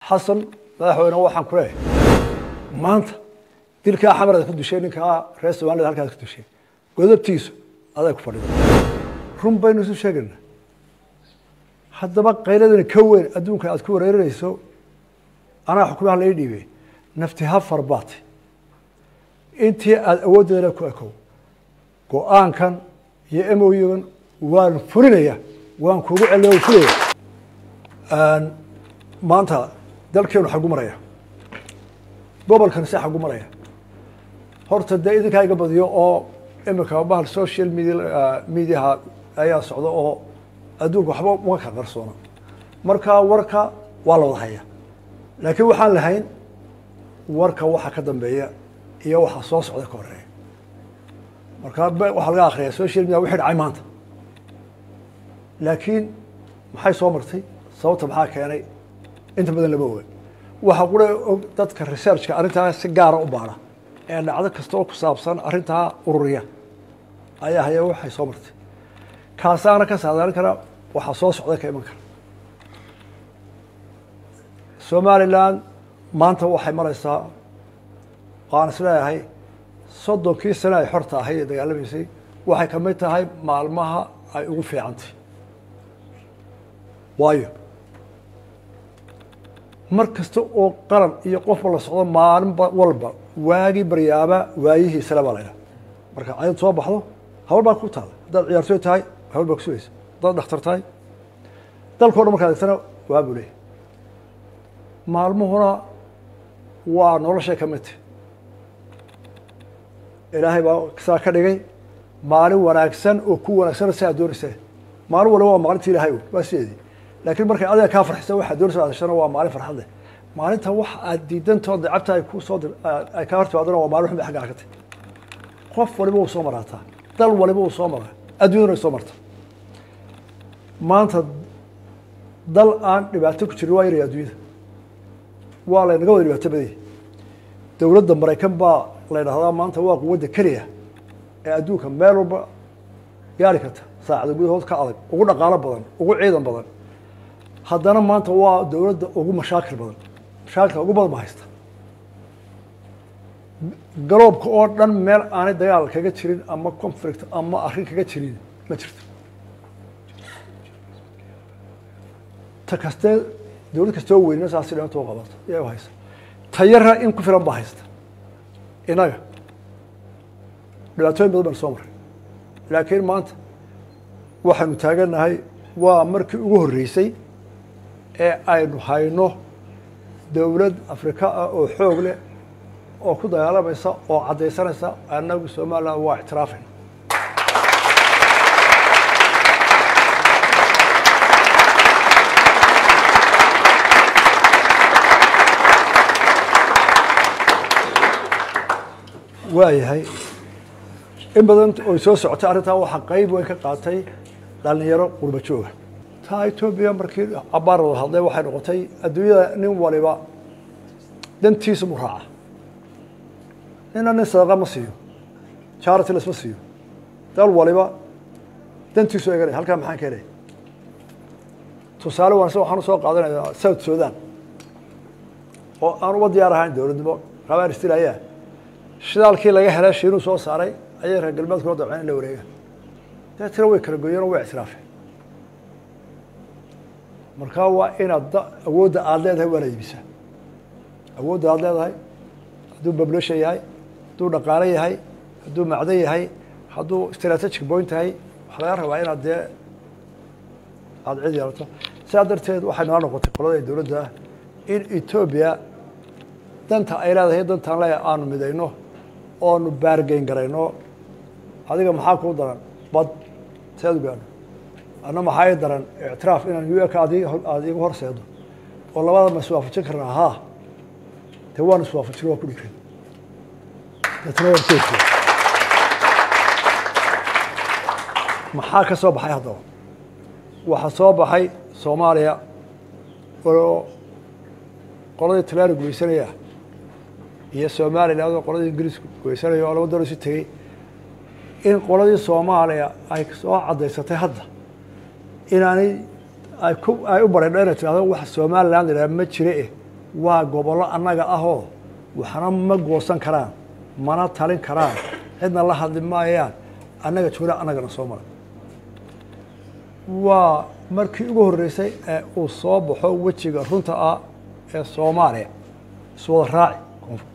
xasan madaxweyne waxaan ku leeyahay maanta dilkaa xamarad ku dushay ninkaa reer somalida halkaad ku dushay godobtiisu aday ku fadhida run baynu isu sheegayna haddaba qayladani ka weyn adduunka aad ku wareerinayso anaa xukumaha lai dhiibey nafti ha farbaate intii aada awooddeedana ku ekow go-aankan iyo emoygan waan fulinaya waan kuugu celiya waan fulaya maanta dalkeenu xagu maraya gobolkan se xagu maraya horta dee idinkaa iga badiyo oo imika bahal social media mediaha ayaa socda oo adduunka waxba uma ka qarsoona marka warka waa la wada haya laakiin waxaan lahayn warka waxa ka dambeeya iyo waxa soo socda ka horeeya marka waxaa laga akriyaa social media wixii dhacay maanta laakiin maxay soo martay sababta maxaa keenay inta badan lama oga waxaa qura og dadka researchka arrintaa si gaara u baara ee dhacdo kasta oo ku saabsan arrintaa ururiya ayaa haya waxay soo martay kaasaana ka saadaalin kara waxaa soo socda ka iman kara somalilan maanta waxay maraysaa waan is leeyahay soddonkii sane ay xorta ahayd ee dagaalamaysay waxay ka mid tahay maalmaha ay ugu fiicantay waayo mar kasta oo qaran iyo qofba la socdo maalin walba waagii baryaaba waayihiisale baa laydhaha marka cayad soo baxdo hawl baa ku taala haddaad ciyaartooy tahay hawl baa kusugaysa haddaad dhakhtar tahay dalkao dhan markaad egtana waa buu leeyahy maalmuhuna waa noloshay ka mid tahy ilaahay baa saa ka dhigay maalin wanaagsan oo ku wanaagsan si aad doonaysa maalin waliba waa maalinta ilahay waa sideedii laakiin markay adiga kaa farxisa waxaad doonaysa adashana waa maalin farxad leh maalinta wax aad diidantood dacabta ay ku soo ay kaa hortimaadana waa maalin xun bay xaggaa ka tahy qof waliba uu soo maraataa dal waliba uu soo maraa adduunyaduna ay soo marta maanta dal aan dhibaato ku jirin waa yaraya adduunyada waa laynaga wada dhibaato badaya dowladda maraykan baa la ydhahdaa maanta waa quwadda keliya ee adduunka meel walba gaari karta saacada gudahood ka adag ugu dhaqaalo badan ugu ciidan badan haddana maanta waa dowladda ugu mashaakil badan mashaakilka ugu badan ba haysta garoobka oo dhan meel aanay dagaal kaga jirin ama conflict ama arrin kaga jirin ma jirto ta kastee dowlad kastoo weynna saasi dhibaato u qabato iyaa u haysta tayara in ku filan baa haysta innaga dhibaatooyin badan baan soo maray laakiin maanta waxaynu taagannahay waa markii ugu horreysay ee aynu hayno dowlad afrika ah oo xoog leh oo ku dagaalamaysa oo caddaysanaysa annagu somaliland waa ictiraafayna waayahay in badan oy soo socotay arrintaa waxaa qeyb weyn ka qaatay dhalinyaro qurba jooga taa etoobiya markii cabaar wada hadlay waxay noqotay adduunyada nin waliba dantiisa mu raaca nina nin sadaqa ma siiyo charity lasma siiyo dal waliba dantiisu eganay halkaa maxaan ka helay tusaale wanaagsan waxaan usoo qaadanayaa south sudan oo aan uba diyaar ahayn dowladnimo rabaan istilaya shidaalkii laga helay shiinuu soo saaray ayay reer galbeedkuna dabceen in la wareega deetna way kala goyeen oo way ictiraafeen markaa waa inaad awoodda aada leedahay waa la iibisaa awoodda aada leedahay hadduu bablasha yahay hadduu dhaqaale yahay hadduu macdan yahay hadduu strategic point yahay waxaa laga rabaa inaad dee aada cid yeelato sidaa darteed waxay nala noqotay qolada dowladda in etoobiya danta ay leedahay dantaan leeyahay aanu midayno oonu baargeyn garayno adiga maxaa kuu daran bad seed u gaadho anna maxaa ii daran ictiraaf inaan u eka ad aada iigu horseedo oo labada ma iswaafajin karnaa haa dee waan iswaafajin waa ku dhigray deetna waan keedkey maxaa ka soo baxay haddaba waxaa soo baxay soomaaliya oo qoladii talaani gumaysanaya iyo somaliland oo qoladii ingiriiska gumaysanaya oo laba dalo isu tegey in qoladii soomaaliya ay soo caddaysatay hadda inaanay ay ku ay u bareedho inay tirahdo wax somaliland idhaha ma jire eh waa gobollo annaga ahoo waxna ma goosan karaan mana talin karaan cidna la hadli maayaan annaga joola annagana soo mara waa markii ugu horreysay ee uu soo baxo wejiga runta ah ee soomaaliya iswada raaci koonfur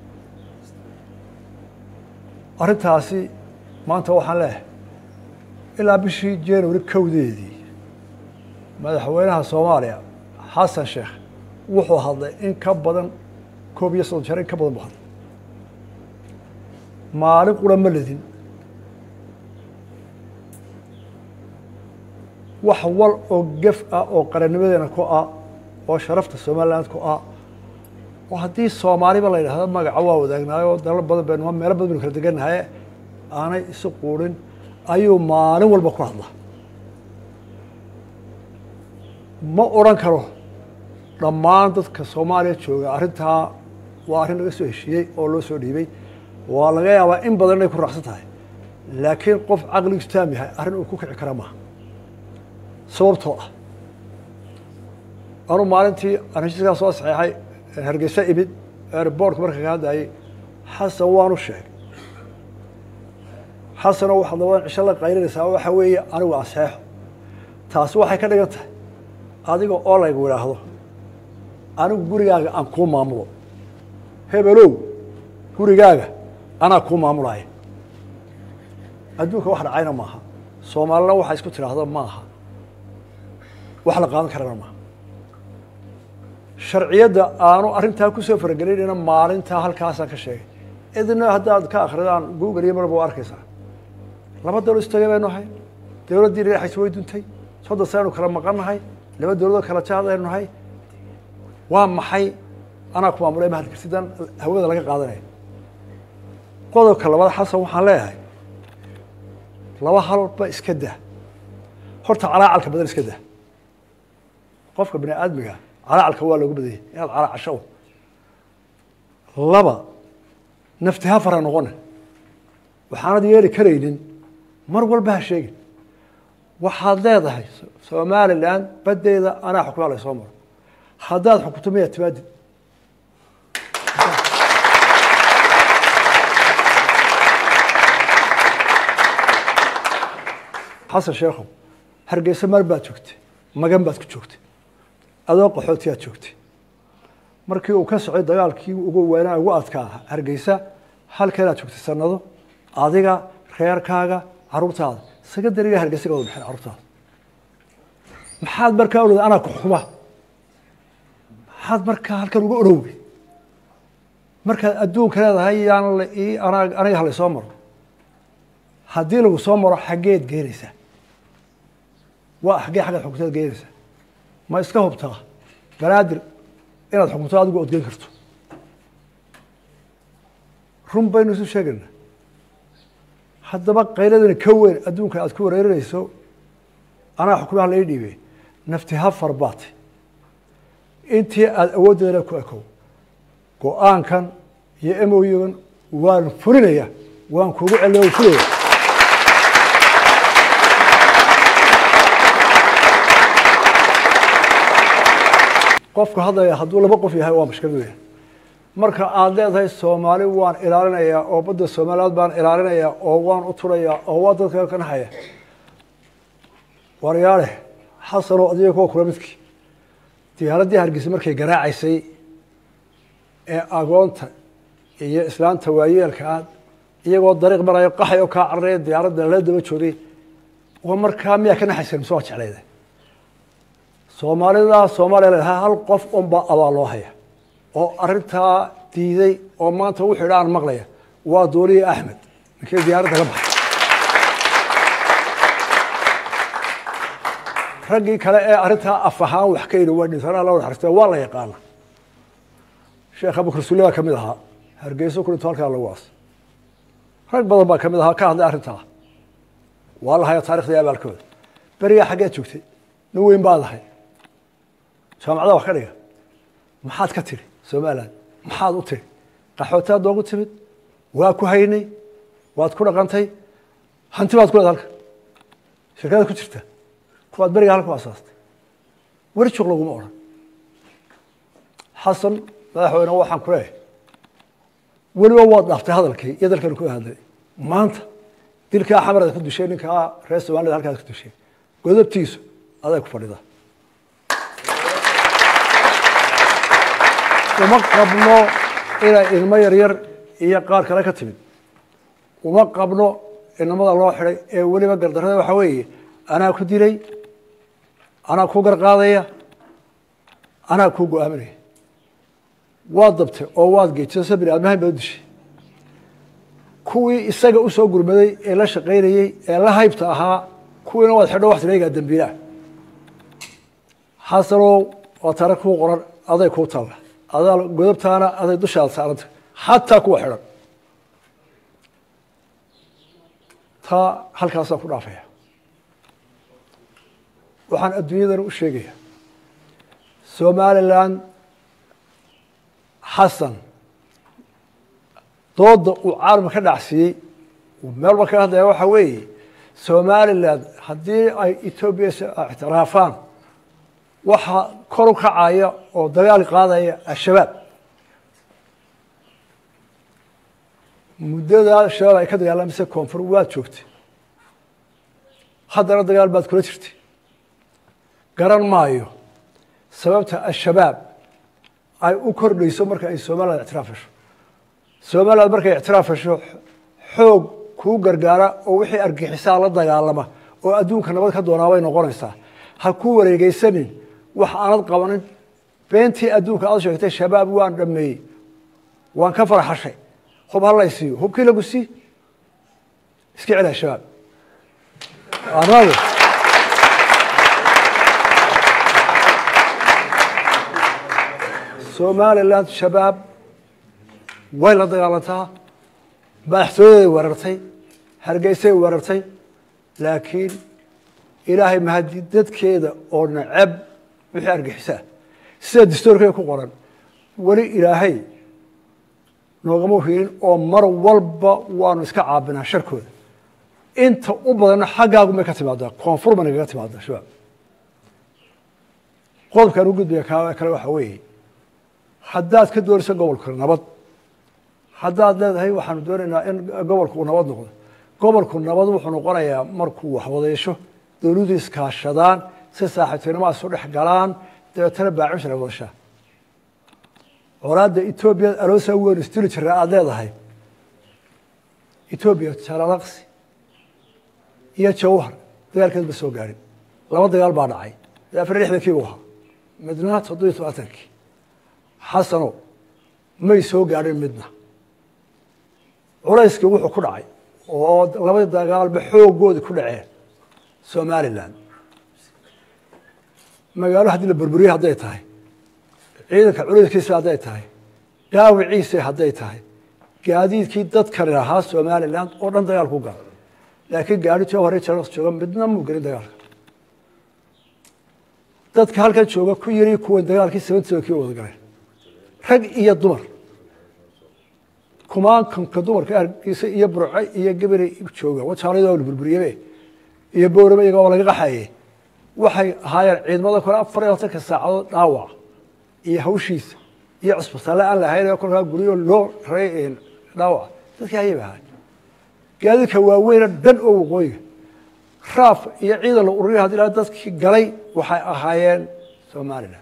arrintaasi maanta waxaan leeyahay ilaa bishii january kowdeedii madaxweynaha soomaaliya xasan sheekh wuxuu hadlay in ka badan koob iyo soddon jeer in ka badan buu hadlay maalin qura ma ledin wax wal oo gef ah oo qarannimadeena ku ah oo sharafta somaliland ku ah oo haddii soomaaliba la yidhahdo magaca waa wadaagnaay oo dalal badan baynu meelo badan baynu kala degannahay aanay isu quurin ayuu maalin walba ku hadla ma odran karo dhammaan dadka soomaaliya jooga arrintaa waa arrin laga soo heshiiyey oo loo soo dhiibay waa laga yaabaa in badan inay ku raacsan tahay laakiin qof caqligiisu taam yahay arrin uu ku kici kara maaha sababtoo ah anuu maalintii aan heshiiskaa soo saxeexay hargeysa imid airboortka marka ka hadlayay xasan waanu sheegay xasanoo waxaad labadan cisho la qaylinaysaa waxa weeye anigu aseexo taasi waxay ka dhigan tahay adiga oo laygu idhaahdo anigu gurigaaga aan kuu maamulo hebelow gurigaaga anaa kuu maamulaya adduunka wax dhacayna maaha soomaalina waxay isku tidhaahdo maaha wax la qaadan karana maaha sharciyadda aanu arrintaa kusoo faragelinayna maalintaa halkaasaan ka sheegay idina haddaad ka akridaan google iyo marba waa arkaysaa laba dawlad istagay baynu ahay dawladdii dhinaxaysa way duntay soddon sanaynu kala maqan nahay laba dawladoo kala jaad aynu nahay waa maxay anaa ku maamulay mahalkarsidan hawada laga qaadanaya qodobka labaad xasan waxaan leeyahay laba halba iska dah horta calaacalka badan iska dah qofka bini aadmiga calaacalka waa looga badanyay inaad calaacasho laba nafti ha fara noqone waxaanad yeeli karaynin mar walba ha sheegin waxaad leedahay somalilan baddeeda anaa xukumaa la soo maro haddaad xukunto miyaa timaadid xasan sheekhow hargeysa mar baad joogtay magan baad ku joogtay adoo qaxootiyaad joogtay markii uu ka socday dagaalkii ugu weynaa ugu adkaa hargeysa halkeenaad joogtay sanado adiga reerkaaga caruurtaada secondariga hargeysa ka wada baxeen carruurtaada maxaad markaa olada anaa ku xukuma maxaad markaa halkan uga orowgay markaad adduunka leedahay yaan la ii anaa aniga halay soo maro haddii lagu soo maro xaggeed geenaysaa waa xaggee xaggaad xukuntaad geenaysaa ma iska hubtaa banaadir inaad xukunto adigu ood geen karto run baynu isu sheegayna haddaba qayladana ka weyn adduunka aad ku wareerinayso anaa xukumaha la ii dhiibey nafti ha farbaatay intii aada awooddeedana ku ekow go-aankan iyo emoygan waan fulinaya waan kugu celiya waan fulaya qofka hadlaya hadduu laba qof yahay waa mashkilad weya marka aada leedahay soomaali waan ilaalinayaa oo badda soomaaliyaad baan ilaalinayaa oo waan u turayaa oo waa dadka ka naxaya waryaale xasanoo adiga kuwa kula midkii diyaaraddii hargeysa markay garaacaysay ee agoonta iyo islaanta waayeelka aad iyagoo dariiq marayo qaxay oo kaa cararaya diyaaradda lala daba joogay waa markaa miyaa ka naxaysa mise waa jeclayda soomaalida soomaaliya leedahay hal qof unbaa abaal loo haya oo arrintaa diiday oo maanta wuxuu idha aan maqlaya waa dooliye axmed ninkii diyaaradda ka baxay raggii kale ee arrintaa af ahaan wax ka yidhi waa dhintanaa la naxariistay waa la yaqaana sheekh abukar sulle baa ka mid ahaa hargeyso ku dhinto halkaa lagu aas rag badan baa ka mid ahaa ka hadlay arrintaa waa la haya taarikhda abaalkooda berigaa xaggeed joogtay nin weyn baad ahay jaamacada wax ka dhiga maxaad ka tiri somalilan maxaad u tiri qaxootaad noogu timid waa ku haynay waad ku dhaqantay hanti baad ku leed halka shirkadaad ku jirta kuwaad beriga halka u asaastay weri juq laguma odhan xasan madaxweyne waxaan ku leeyahay weliba waad dhaaftay hadalkii iyo dalkanu ku hadlay maanta dilkaa xamarada ku dushay ninkaa reer somalida halkaas ku dushay godobtiisu aday ku fadhida uma qabno inay ilmo yaryar iyo qaar kale ka timid uma qabno inamada loo xidhay ee weliba gardarada waxaa weeye anaa ku dilay anaa ku garqaadaya anaa kuu go-aaminaya waad dabtay oo waad geejisa bini aadmahan baa u dishay kuwii isaga usoo gurmaday ee la shaqaynayey ee la haybta ahaa kuwiina waad xidho wax tireegaa dambiilaah xasanow waa taariikh kuu qoran aday kuu taalla adaa godobtaana aday dushaada saaranta xataa kuwa xidhan taa halkaasaan ku dhaafaya waxaan adduunyadana u sheegaya somalilan xasan dooda uu caalamka ka dhacsiiyey meelba kaga hadlaya waxaa weeye somalilan haddii ay etoobiya ictiraafaan waxaa kor u kacaya oo dagaal qaadaya al-shabaab muddadaa shabaab ay ka dagaalamaysa koonfur waad joogtay haddana dagaal baad kula jirtay garan maayo sababta al-shabaab ay u kordhayso marka ay somaliland ictiraaf hesho somaliland markay ictiraaf hesho xoog kuu gargaara oo wixii argixisaa la dagaalama oo adduunka nabad ka doonaa bay noqonaysaa ha ku wareegeysanin wax aanad qabanin beentii adduunka aad sheegtay shabaab waan dhameeyey waan ka farxashay hub halaysiiyo hubkii lagu sii iska celiha shabaab anagu somaliland shabaab way la dagaalantaa madaxtooyaday weerartay hargeysay weerartay laakiin ilaahay mahadi dadkeeda oo nacab wixii argixisaa sida dastoorkeeda ku qoran weli ilaahay noogama hirin oo mar walba waanu iska caabinaa sharkooda inta u badanna xaggaagu may ka timaadaa koonfur bay nagaga timaadaa shabaab qodobkaan u gudbaya kale waxaa weeye haddaad ka doonayso gobolka nabad haddaad leedahay waxaanu doonaynaa in gobolku uu nabad noqdo gobolku nabad wuxuu noqonayaa markuu waxwadeysho dowladdu iskaashadaan si saaxiibtinimo isu dhex galaan dabeetana baacish ay wadashaa colaadda etoobiya aloosa weyn isdili jira aada leedahay etoobiya jalalaqsi iyo jawhar dagaalkeed ma soo gaadhin laba dagaal baa dhacay afar lixdankii buu ahaa midna toddobiyo tobaatankii xasano may soo gaadhin midna culayskii wuxuu ku dhacay oo labadii dagaalba xoogoodi ku dhaceen somalilan magaalo haddii la burburiye hadday tahay ciidanka culayskiisa hadday tahay dhaawiciisa hadday tahay gaadiidkii dadkani lahaa somalilan oo dhan dagaal ku gala laakiin gaari jawhare jalaqs jooga midna muu gelin dagaalka dadka halkan jooga ku yiri kuwan dagaalkii seventy-sevenkii wada galeen rag iyo dumar kumaankanka dumarka argiisa iyo burce iyo gabere jooga wajaalada la burburiyebe iyo boorame iyaga oo laga qaxaye waxay ahaayeen ciidamada kole afar iyo labatanka saacadood dhaawac iyo hawshiisa iyo cusbitaale aan lahayn oo kolkaa guryo loo ray dhaawac dadkii hayay ba ahaay gaadiidka waaweyna dhan oo waqooyiga raaf iyo ciidan la ururiya hadii la dadkii galay waxay ahaayeen somalilan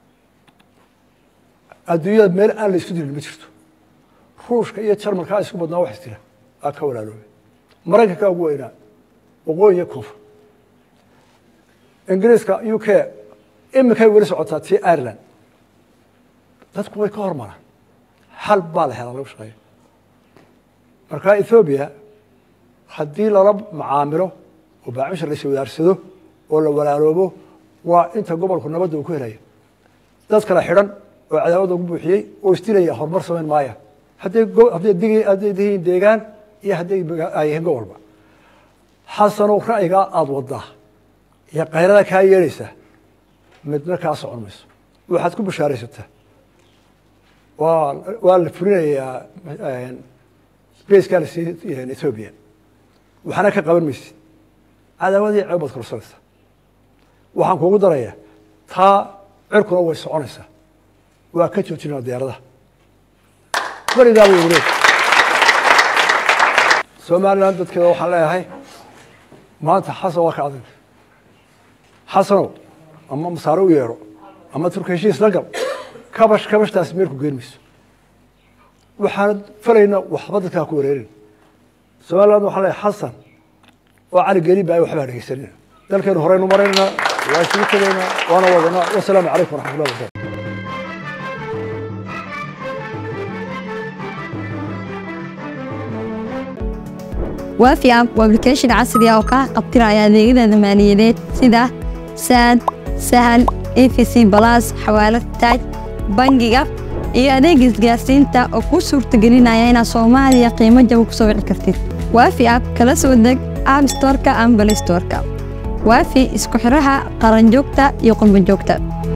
adduunyada meel aan la isku dilin ma jirto ruushka iyo jarmalkaa isku badnaa wax isdila aa ka walaaloobay maraykankaa ugu weynaa waqooyi iyo koonfur ingiriiska u k iminkay weli socotaa tii ireland dadku way ka hormaraan xal baa la helaa lagu shaqeeyo markaa ethoobiya haddii lala macaamilo oo baacisha la iswadaarsado oo la walaaloobo waa inta gobolku nabadda uu ku helaya dad kala xidhan oo cadaawada ugu buuxiyey oo isdilaya horumar samayn maaya hadday hadday dig hadday dihiin deegaan iyo hadday ay yihiin gobolba xasanow ra'yigaa aada wadaa iyo kayrada kaa yeedhaysaa midna kaa socon mayso waxaad ku bashaaraysataa waa waa la fulinayaa baskaa la siiyey ethoobiya waxna ka qaban maysid cadaawadii ceeb baad korsanaysaa waxaan kuugu darayaa taa cirkuna way soconaysaa waa ka joojinaa diyaaradaha berigaa way wareeg somalilan dadkeeda waxaan leeyahay maanta xasan waa ka adag xasanow ama masaare u yeedho ama turka heshiis la gal kabash kabashtaasi meelku geen mayso waxaan falayna waxba dadkaa ku wareerin somaliland waxaan leeyahay xasan oo cali geli ba ay waxbaa dhegeysanina dalkeenu horeynu maraynaa waa isugu tegaynaa waana wadanaa wasalaamu calaykum waraxmatullahi wabarakatu waafi app waa application casri ah oo kaa qabtiraya adeegyada maaliyadeed sida saad sahal efc balas xawaalad taaj bangiga iyo adeega isgaarsiinta oo kuu suurtagelinaya inaad soomaaliya qiimo jaba ku soo wici kartid waafi app kala soo deg app storeka ama balay storeka waafi isku xiraha qaranjoogta iyo qurbanjoogta